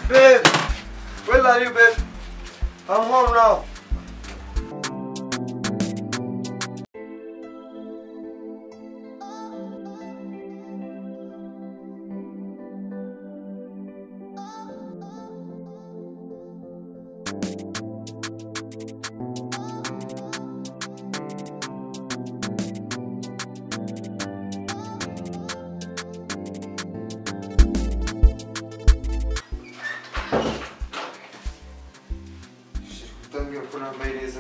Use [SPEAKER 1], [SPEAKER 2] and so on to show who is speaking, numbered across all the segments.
[SPEAKER 1] Babe, where are you, babe? I'm home now. Şirketten bir okuna meyliyiz.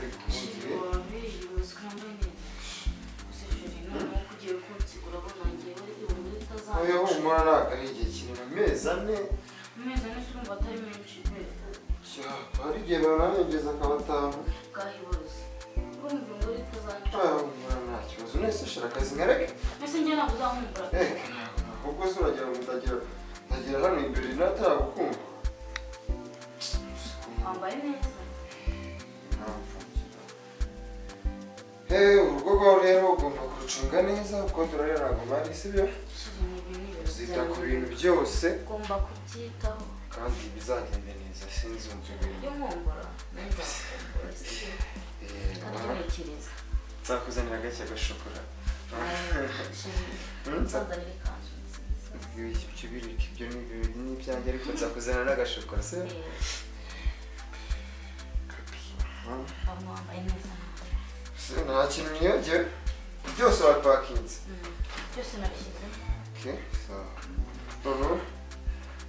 [SPEAKER 1] Oya umurana hakana igihe kinini amezi ane
[SPEAKER 2] amezi ane si urumva atari menshi pe
[SPEAKER 1] ya hari igihe bananegeza akabataha
[SPEAKER 2] bwahiboze urumva ingoro
[SPEAKER 1] aya
[SPEAKER 2] itazanca
[SPEAKER 1] umurana nta kibazo nese shira akazi nkareke
[SPEAKER 2] mbese njye ntabwo uzahumbura
[SPEAKER 1] reka ntabwo ahubwo se uragira ngo ndagira ndagira hano imbere nataragukumva
[SPEAKER 2] wambaye neza
[SPEAKER 1] Hey, urugo rwawe rero ugomba kurucunga neza kuko turarira ntabwo mari sibyo
[SPEAKER 2] Shizana ibi ni
[SPEAKER 1] uzita ku bintu
[SPEAKER 2] ibiro byanjye.
[SPEAKER 1] byose
[SPEAKER 2] ugomba kubyitaho
[SPEAKER 1] kandi bizagenda neza sinzi umva ibintu
[SPEAKER 2] iyo nkumbura nzakumbura sibyo
[SPEAKER 1] Eh,
[SPEAKER 2] katurekereza
[SPEAKER 1] nzakuzanira agake agashokora Hmm?
[SPEAKER 2] nsanzanire ikanzu nziza
[SPEAKER 1] ibyo birika ibyo ni ibintu ni ibyanjye ariko nzakuzanira n'agashokora se
[SPEAKER 2] Eh,
[SPEAKER 1] Hmm?
[SPEAKER 2] abantu bambaye neza ntabwo.
[SPEAKER 1] Se, nta kintu niyonge byose wapakinze
[SPEAKER 2] Mm. byose nabishyize
[SPEAKER 1] okay so noneho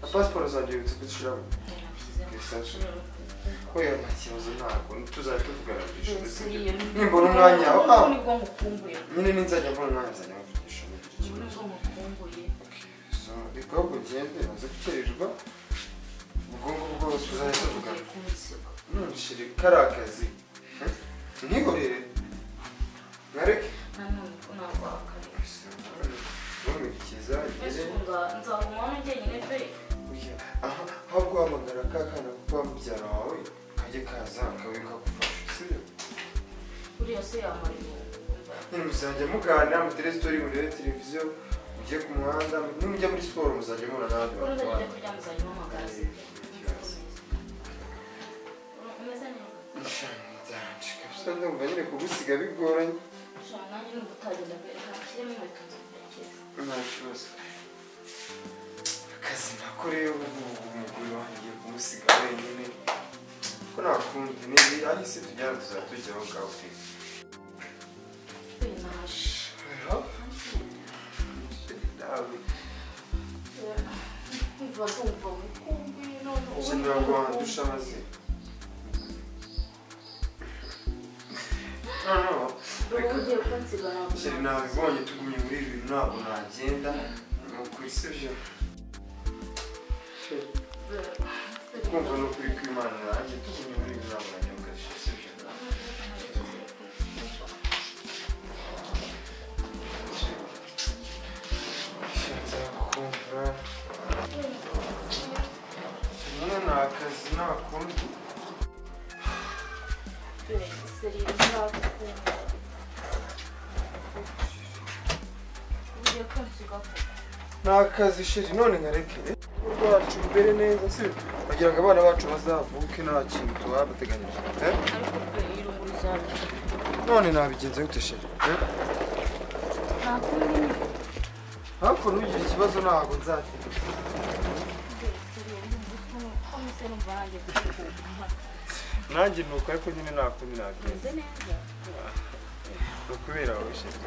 [SPEAKER 1] na pasiporo zanjye bibutse kuzishyiramo
[SPEAKER 2] nabishyize
[SPEAKER 1] Okay, so- oya nta kibazo ntabwo tuzajya tuvugana ku ishuri sibyo?
[SPEAKER 2] nimbona
[SPEAKER 1] nimbona umwanya aho aho
[SPEAKER 2] nibwo ngukumbuye
[SPEAKER 1] nyine ninzajya mbona umwanya nzajya muvugisha n'ibyo kibazo
[SPEAKER 2] ubu nibwo ngukumbuye
[SPEAKER 1] so reka ahubwo ugende maze gukererwa ubwonko bwose tuzajya tuvugana
[SPEAKER 2] ugiye kunsiga
[SPEAKER 1] ntushire kariya kazi ntihorere nkareke
[SPEAKER 2] nanone ko nakwaka
[SPEAKER 1] ntumurikiza
[SPEAKER 2] mbese
[SPEAKER 1] ngere
[SPEAKER 2] ubu nga- nzaguma hano njyenyine pe
[SPEAKER 1] Oya, aha aho guhamagara ka kana kuba mubyara wawe kajye kaza kawe kakufasha sibyo
[SPEAKER 2] buriya se yamara ibihumbi wumva.
[SPEAKER 1] nyine muzajya muganira mutere sitori murebe televiziyo mujye ku muhanda nimujya muri siporo muzajya muhura n'abandi
[SPEAKER 2] Kuri
[SPEAKER 1] bantu
[SPEAKER 2] ubu njya
[SPEAKER 1] banyu.
[SPEAKER 2] kuryama uzajya umpamagara sibyo?
[SPEAKER 1] Yes.
[SPEAKER 2] umeze neza
[SPEAKER 1] Nzanje kabisa ndumva nyine kugusiga bigoranye
[SPEAKER 2] Shana, nanjye numva utagenda pe ntashyiremo inkweto nzakurikiza
[SPEAKER 1] nta kibazo akazi nakoreye ubu ngubu umugore wanjye kumusiga wenyine ko nakundi nibi ahise tujyana tuzajya tujyaho gawe
[SPEAKER 2] pe nashe
[SPEAKER 1] nawe
[SPEAKER 2] kumva kumva ubukumbi none ubu
[SPEAKER 1] ukenera ngo wandusha amazina noneho
[SPEAKER 2] ubu ugiye kunsiga ntabwo
[SPEAKER 1] shyira nabibonye tugumye muri ibi bintu ntabwo nagenda ni ukuri sibyo kumva ni ukuri kw'imana nanjye tugumye muri ibi bintu ntabwo najya mugashisha sibyo nzakumva kimwe ni akazi nakundi ni akazi shiri none nkarekere rwacu imbere neza si bagira ngo abana bacu bazavuke nta kintu tubabateganyije eh? none nabigenze gute shiri eh? hakuno ugira ikibazo ntabwo nzagira nanjye nuko ariko nyine nakundi nabigenze ni ukubera wowe shiri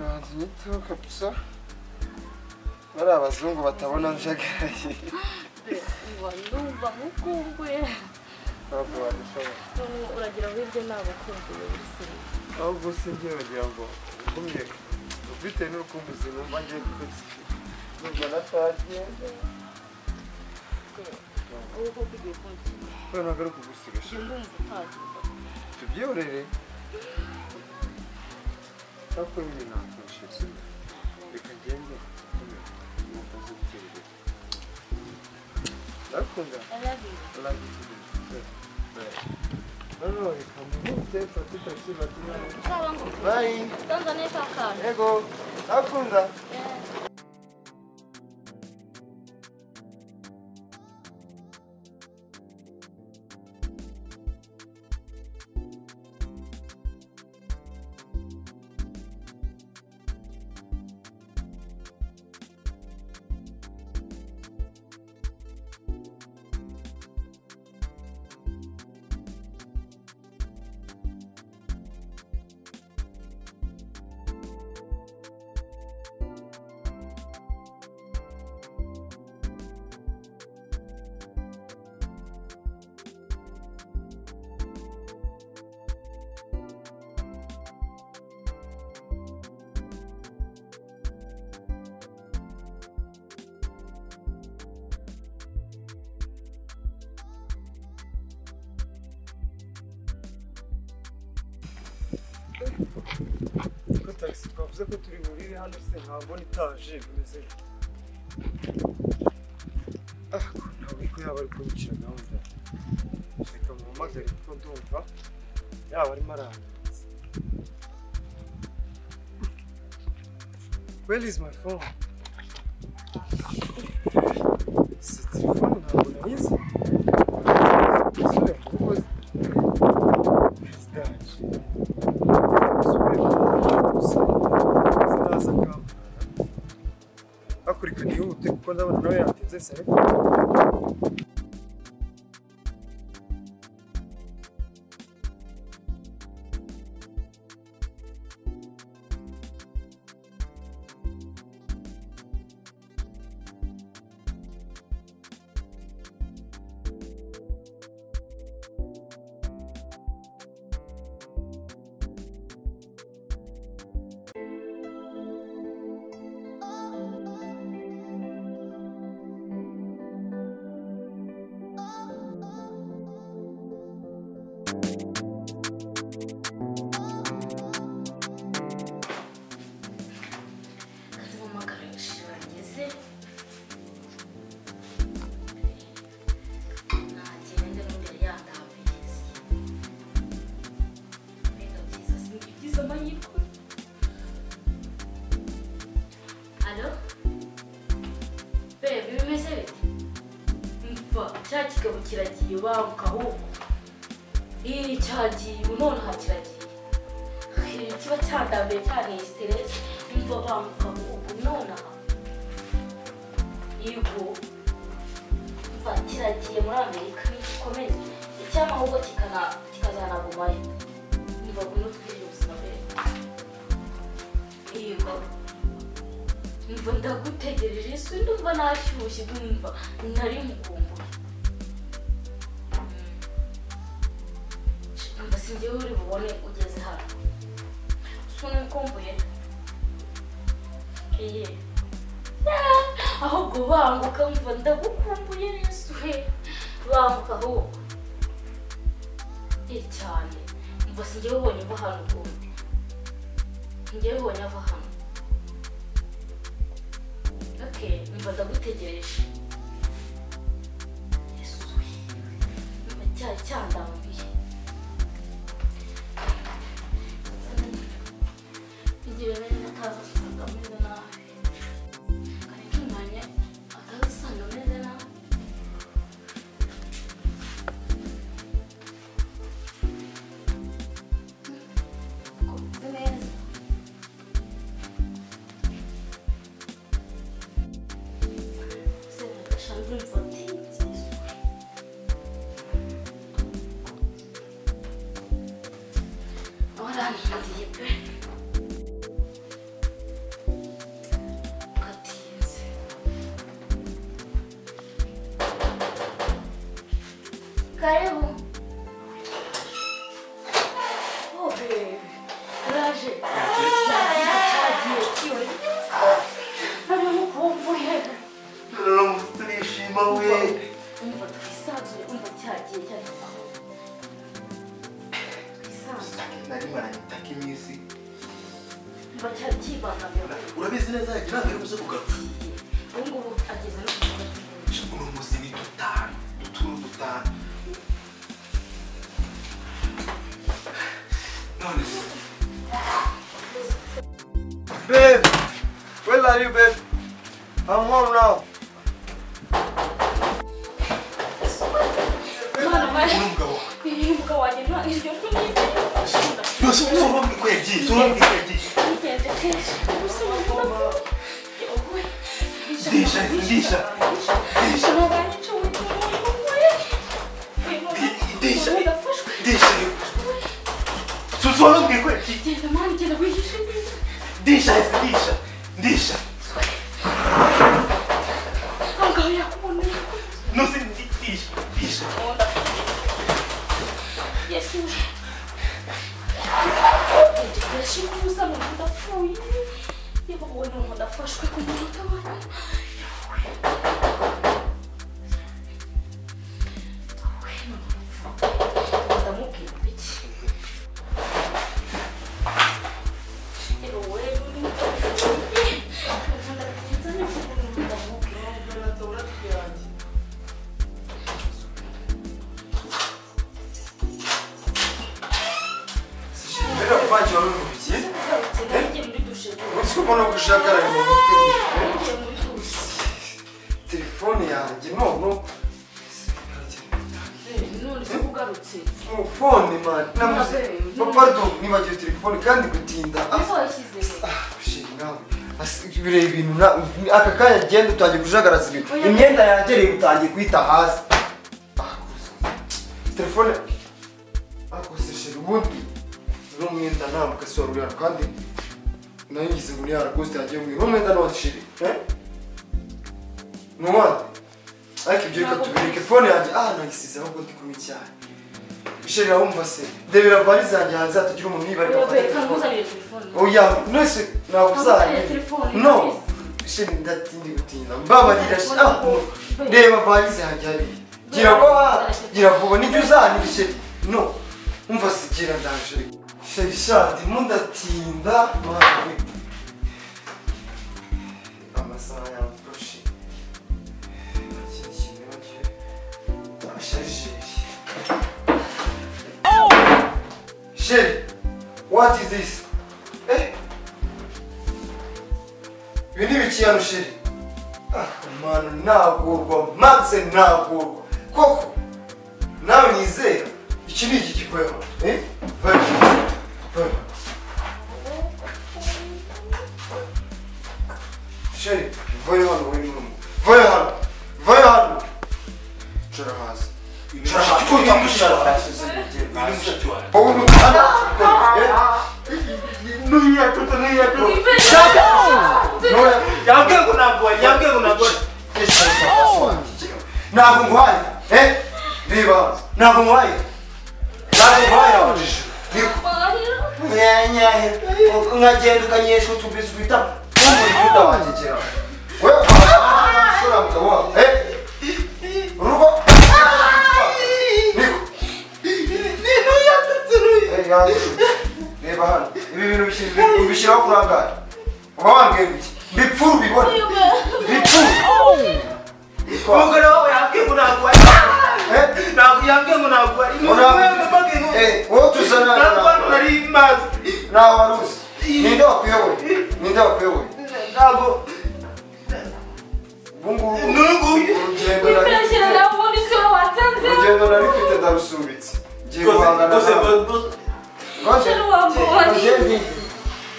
[SPEAKER 1] banzi nyiteho kabisa bari abazungu batabona njagaraye ntabwo wabishobora
[SPEAKER 2] uragira ngo ibyo nabakumbuye bisiriye
[SPEAKER 1] ahubwo si njye bagira ngo ngumye bitewe n'urukumbuzi numva ngiye kuzirwa na taje
[SPEAKER 2] wowe koko ugiye kunsiga
[SPEAKER 1] kubera ntabwo ari ukugusigasha
[SPEAKER 2] njye ndumva utagenda
[SPEAKER 1] tubyorere ariko nyine ntabwo nshize reka ngende nkomere ntabwo azibiterere ndakunda
[SPEAKER 2] I love you.
[SPEAKER 1] Like it. hano reka mute mfate taxi batinya
[SPEAKER 2] Sawa ngo
[SPEAKER 1] bayi
[SPEAKER 2] ndanza neza akana.
[SPEAKER 1] ego nakunda
[SPEAKER 2] Eh.
[SPEAKER 1] ko taxi twavuze ko turi burire hano se nkabona itaje bimeze gute? ah ntabwo ko yaba ari kubicira gahunda reka muhamagare kuko ndumva yaba arimo arangiza where is my phone si telefone ntabwo nayizi umusore mukozi perezida hakurikana yihute kuko ndabona nawe yatinze sare
[SPEAKER 2] akazi mu makarishi bageze nagende n'imbere yatambiriye mbega byiza si ibyo byiza amahirwe alo bebe bimeze bite mva cya kigabo kiragiye banguka ahubwo iri cyagiye ubu nonaha kiragiye Ikintu kiba cyandambiye cyane iyi siteresi imva banguka ubu nonaha yego mva kiragiye muri amerika nigikomeze icyama ahubwo kikana- kikazanagumayo imva ngwino twigirire ubuzima mbere yego mva ndagutegereje si ndumva nashyushye ndumva nari mukumbura umva singewe uri bubone ugeze hano sunumkumbuye iye ahubwo banguka mva ndagukumbuye yesu we banguka ahubwo iyi cyane mva si njyewe ubonye uva hano ukundi njyewe ubonye ava hano oke mva ndagutegereje yesu we mva cyari cyandambiye igihe bene ataza usanga ameze nabi ariko umwanya ataza usanga ameze nabi ngo meze neza Sendika shanze imfoti nziza waranhindiye pe Gatinze. Karibu. Oh, baby. Uraje. Cyagiye kiwe. Nari mukumbuye.
[SPEAKER 1] turishima
[SPEAKER 2] Umva twisanzuye, umva cyagiye cyagiye. Twisanzuye.
[SPEAKER 3] nari marayitaka iminsi
[SPEAKER 2] Umva cyari kibangamiye.
[SPEAKER 3] urabizi neza yanjye ntabwo ari buze kugaruka
[SPEAKER 2] Ubu ngubu ageze no ku kigo.
[SPEAKER 3] uno munsi ni dutanu duturu dutanu
[SPEAKER 1] Babe, where are you, babe? I'm home now.
[SPEAKER 2] Imana mare
[SPEAKER 3] n'umugabo wawe
[SPEAKER 2] umugabo wanjye nta- iryo jwi ni iry'urukundo.
[SPEAKER 3] yose usobanura uko yagiye usobanura uko yagiye
[SPEAKER 2] Ntugenze kenshi gusa urabona ko yaguwe.
[SPEAKER 3] Ndisha, ndisha, ndisha.
[SPEAKER 2] Nabanye icumi n'umugore.
[SPEAKER 3] Ndisha.
[SPEAKER 2] Udafashwe.
[SPEAKER 3] ndishimye usobanura uko yagiye
[SPEAKER 2] Genda mwana genda wihishe neza.
[SPEAKER 3] ndisha ndisha ndisha
[SPEAKER 2] Aho ngaho yakuboneye.
[SPEAKER 3] nose ndisha ndisha
[SPEAKER 2] Yesuwe. Ndashikuza ngo ndapfuye. Yebo wena ngo ndafashwe ku munota wanjye. Wena ndapfuye. Ndamubwira iki? Yebo wena uri ndapfuye. Ndatinza n'ikintu ndamubwira.
[SPEAKER 1] Mbere kubagira uri mu bigiye.
[SPEAKER 2] Sinajye muri dushe.
[SPEAKER 1] Uzi ko mbona gushagara mu mutwe.
[SPEAKER 2] Nagiye muri dushe.
[SPEAKER 1] Telefone yanjye none
[SPEAKER 2] none se ugarutse
[SPEAKER 1] fone man namuze
[SPEAKER 2] Mabebe.
[SPEAKER 1] pardon nibagiwe telefone kandi gutinda
[SPEAKER 2] ese wayishyize he?
[SPEAKER 1] bireba ibintu na- aka kanya agenda utangiye kujagaraza ibintu
[SPEAKER 2] Oya.
[SPEAKER 1] imyenda yagereye utangiye guhita hasi Ah, telefone akosesheje ubundi uno mwenda ntabwo asohora uriya kandi nayo ngize ngo uriya rakosite yagiye umwe uno mwenda ntiwashire ni uwande ariko ibyo reka tubireke fone yanjye ah nagisize ahubwo ndi kumwe cyane bisheri wumva se ndebera varize yanjye hanze hatagira umuntu yibarika afate
[SPEAKER 2] Robert,
[SPEAKER 1] telefone
[SPEAKER 2] ntamuzanire telefone
[SPEAKER 1] oya nese
[SPEAKER 2] ntamuzanire
[SPEAKER 1] nakuzanye
[SPEAKER 2] telefone
[SPEAKER 1] no shini ndatindi gutinda mbabarira shi- ah, reba valize yanjye hariya gira ngo ah, gira vuba nijya uzanira sheri no umva si gira ndaje sheri shadi mundatinda mwe amasaha yamfashe Sheri, what is this? Eh? ibi ni ibiciyano sheri mwana nagurwa max nagurwa koko nawe nizera iki ni iki gikorerwa eh vayo vayo sheri vayo hano we n'umwe vayo hano vayo hano cara hasi cara hasi kuko utamushara hasi wowe n'umwana n'uriya tuta n'uriya tuta
[SPEAKER 2] Shut
[SPEAKER 1] n'uriya
[SPEAKER 3] yambwiye ngo ntabwo yambwiye ngo ntabwo
[SPEAKER 1] ntabwo nguhaye eh reba ntabwo nguhaye ntabwo nguhaye abujije nyanyahe nkagenda ukanyesha utubiswi bita umurinda wanjye kera we abasura mugabo wawe eh urugo niko
[SPEAKER 3] n'intu yatutse n'uyu
[SPEAKER 1] Eh, yangu. reba hano ibi bintu bishyira- ubishyiraho kurangara uba wambwira iki bipfura ubibona bipfura
[SPEAKER 3] umugore wawe yambwiye ngo ntabwo ari
[SPEAKER 1] eh
[SPEAKER 3] ntabwo yambwiye ngo ntabwo ari ni
[SPEAKER 1] Ora-
[SPEAKER 3] wowe wambwiye ngo
[SPEAKER 1] Eh, wowe tuzana
[SPEAKER 3] ntabwo hano nari mazi
[SPEAKER 1] nawe waruzi ninde wakuyoboye ninde wakuyoboye
[SPEAKER 3] ntabwo
[SPEAKER 1] ubungubu
[SPEAKER 3] n'uyu
[SPEAKER 1] urugendo nari urugendo nari mfite ndarusubitse ngiye guhangana
[SPEAKER 3] rwose
[SPEAKER 1] nawe
[SPEAKER 3] rwose
[SPEAKER 1] Ngoje, ngiye ngiye.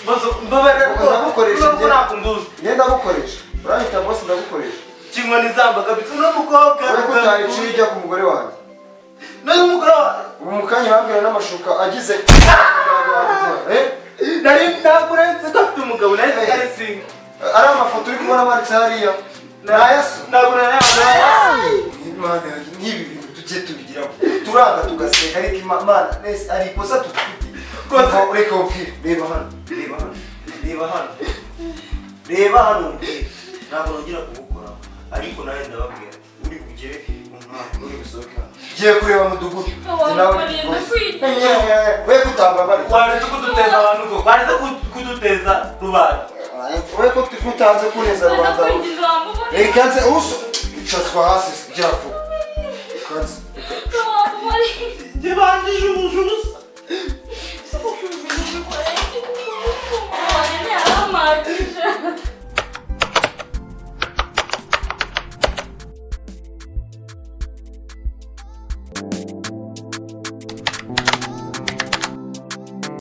[SPEAKER 3] rwose mbabarira
[SPEAKER 1] Ndagukoresha
[SPEAKER 3] rwose
[SPEAKER 1] njye.
[SPEAKER 3] ntabwo nduzi
[SPEAKER 1] ngiye ndagukoresha urahita bose ndagukoresha
[SPEAKER 3] kimwe n'izamba kabisa uno mukobwa
[SPEAKER 1] ure ko utayiciye ijya ku mugore wanjye
[SPEAKER 3] n'uyu mugore wawe
[SPEAKER 1] ubu mu kanya bambwira n'amashuka agize Eh,
[SPEAKER 3] nari naguretse ko afite umugabo nari
[SPEAKER 1] Eh.
[SPEAKER 3] ari singa
[SPEAKER 1] ari amafoto uri kubona amanitse hariya nayaso
[SPEAKER 3] nagura yawe
[SPEAKER 1] Imana yanjye, nk'ibi bintu tujye tubigiraho turanga tugaseka ariko Ima- imana nese ari ikosa tudufite
[SPEAKER 3] Kosa.
[SPEAKER 1] Reka- reka ubwire reba hano
[SPEAKER 3] reba hano reba hano reba hano mbwira ntabwo nongera kubukora ariko nawe ndababwira uri bugere umwaka uri busohoke hano
[SPEAKER 1] ngiye kureba mudugudu
[SPEAKER 2] Wari kurinda kwita.
[SPEAKER 1] we kutamba bari
[SPEAKER 3] waretse kuduteza abantu ko waretse kuduteza rubanda
[SPEAKER 1] we kutanze kuneza rwanda reka nze uso icazwa hasi gira vuba Kanze.
[SPEAKER 3] ntibanjije ubujubusa